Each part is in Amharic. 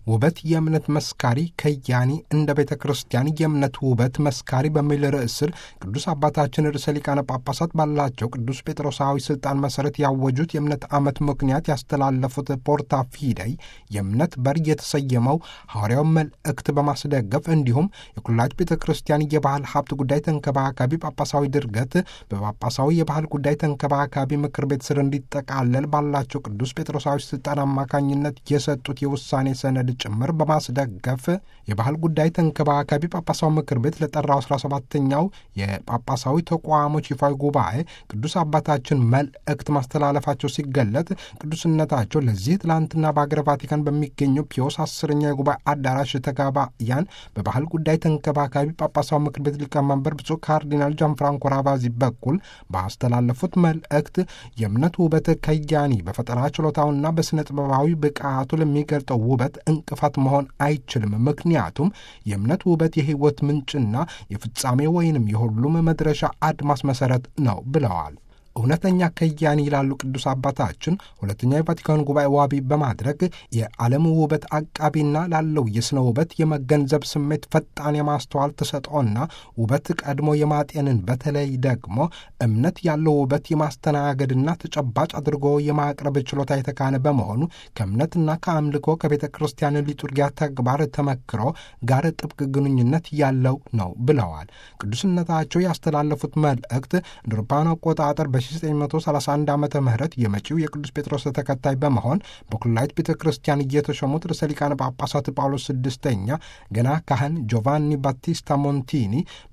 ውበት የእምነት መስካሪ ከያኒ እንደ ቤተ ክርስቲያን የእምነት ውበት መስካሪ በሚል ርዕስ ስር ቅዱስ አባታችን ርዕሰ ሊቃነ ጳጳሳት ባላቸው ቅዱስ ጴጥሮሳዊ ስልጣን መሰረት ያወጁት የእምነት ዓመት ምክንያት ያስተላለፉት ፖርታ ፊደይ የእምነት በር የተሰየመው ሐዋርያው መልእክት በማስደገፍ እንዲሁም የኩላች ቤተ ክርስቲያን የባህል ሀብት ጉዳይ ተንከባካቢ ጳጳሳዊ ድርገት በጳጳሳዊ የባህል ጉዳይ ተንከባካቢ ምክር ቤት ስር እንዲጠቃለል ባላቸው ቅዱስ ጴጥሮሳዊ ስልጣን አማካኝነት የሰጡት የውሳኔ ሰነድ ጭምር በማስደገፍ የባህል ጉዳይ ተንከባካቢ ጳጳሳዊ ምክር ቤት ለጠራው 17ኛው የጳጳሳዊ ተቋሞች ይፋዊ ጉባኤ ቅዱስ አባታችን መልእክት ማስተላለፋቸው ሲገለጥ ቅዱስነታቸው ለዚህ ትላንትና በአገረ ቫቲካን በሚገኘው ፒዮስ አስረኛ የጉባኤ አዳራሽ ተጋባያን በባህል ጉዳይ ተንከባካቢ ጳጳሳዊ ምክር ቤት ሊቀመንበር ብፁዕ ካርዲናል ጃንፍራንኮ ራቫዚ በኩል ባስተላለፉት መልእክት የእምነት ውበት ከያኒ በፈጠራ ችሎታውና በሥነ ጥበባዊ ብቃቱ ለሚገልጠው ውበት እንቅፋት መሆን አይችልም። ምክንያቱም የእምነት ውበት የሕይወት ምንጭና የፍጻሜ ወይንም የሁሉም መድረሻ አድማስ መሠረት ነው ብለዋል። እውነተኛ ከያኒ ይላሉ ቅዱስ አባታችን ሁለተኛ የቫቲካን ጉባኤ ዋቢ በማድረግ የዓለም ውበት አቃቢና ላለው የሥነ ውበት የመገንዘብ ስሜት ፈጣን የማስተዋል ተሰጥኦና ውበት ቀድሞ የማጤንን በተለይ ደግሞ እምነት ያለው ውበት የማስተናገድና ተጨባጭ አድርጎ የማቅረብ ችሎታ የተካነ በመሆኑ ከእምነትና ከአምልኮ ከቤተ ክርስቲያን ሊጡርጊያ ተግባር ተመክሮ ጋር ጥብቅ ግንኙነት ያለው ነው ብለዋል። ቅዱስነታቸው ያስተላለፉት መልእክት እንደ አውሮፓውያን አቆጣጠር በ 1931 ዓመተ ምህረት የመጪው የቅዱስ ጴጥሮስ ተከታይ በመሆን በኩላይት ቤተ ክርስቲያን እየተሾሙት ርዕሰ ሊቃነ ጳጳሳት ጳውሎስ ስድስተኛ ገና ካህን ጆቫኒ ባቲስታ ሞንቲኒ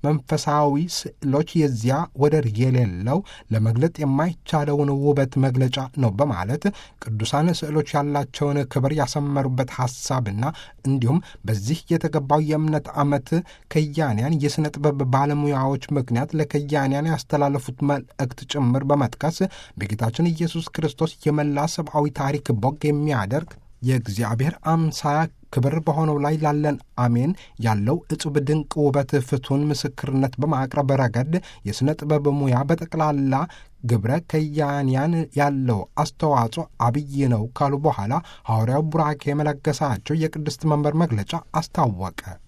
መንፈሳዊ ስዕሎች የዚያ ወደር የሌለው ለመግለጥ የማይቻለውን ውበት መግለጫ ነው በማለት ቅዱሳን ስዕሎች ያላቸውን ክብር ያሰመሩበት ሐሳብና እንዲሁም በዚህ የተገባው የእምነት ዓመት ከያንያን የሥነ ጥበብ ባለሙያዎች ምክንያት ለከያንያን ያስተላለፉት መልእክት ጭምር በመጥቀስ በጌታችን ኢየሱስ ክርስቶስ የመላ ሰብአዊ ታሪክ ቦግ የሚያደርግ የእግዚአብሔር አምሳያ ክብር በሆነው ላይ ላለን አሜን ያለው እጹብ ድንቅ ውበት ፍቱን ምስክርነት በማቅረብ ረገድ የሥነ ጥበብ ሙያ በጠቅላላ ግብረ ከያንያን ያለው አስተዋጽኦ አብይ ነው ካሉ በኋላ ሐዋርያው ቡራኬ መለገሳቸው የቅድስት መንበር መግለጫ አስታወቀ።